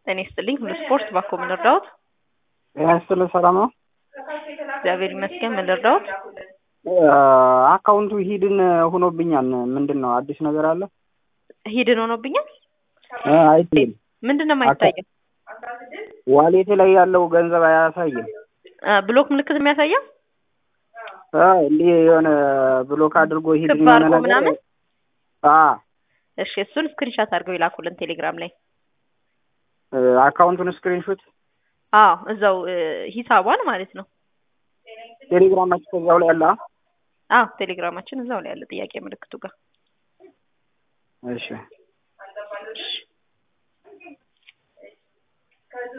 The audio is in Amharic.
ጤና ይስጥልኝ። ሁሉ ስፖርት ባኮ ምን ልርዳዎት? ጤና ይስጥልኝ። ሰላም ነው? እግዚአብሔር ይመስገን። ምን ልርዳዎት? አካውንቱ ሂድን ሆኖብኛል። ምንድን ነው አዲስ ነገር አለ? ሂድን ሆኖብኛል። አይታይም። ምንድን ነው የማይታየው? ዋሌቴ ላይ ያለው ገንዘብ አያሳይም። ብሎክ ምልክት የሚያሳየው እንዲህ የሆነ ብሎክ አድርጎ ሂድን ክብ የሆነ አድርጎ ነገር ምናምን? አ እሺ፣ እሱን ስክሪንሻት አድርገው ይላኩልን ቴሌግራም ላይ። አካውንቱን ስክሪንሾት አዎ፣ እዛው እ፣ ሂሳቧን ማለት ነው። ቴሌግራማችሁ ከዛው ላይ አለ? አዎ፣ ቴሌግራማችን እዛው ላይ ያለ ጥያቄ ምልክቱ ጋር እሺ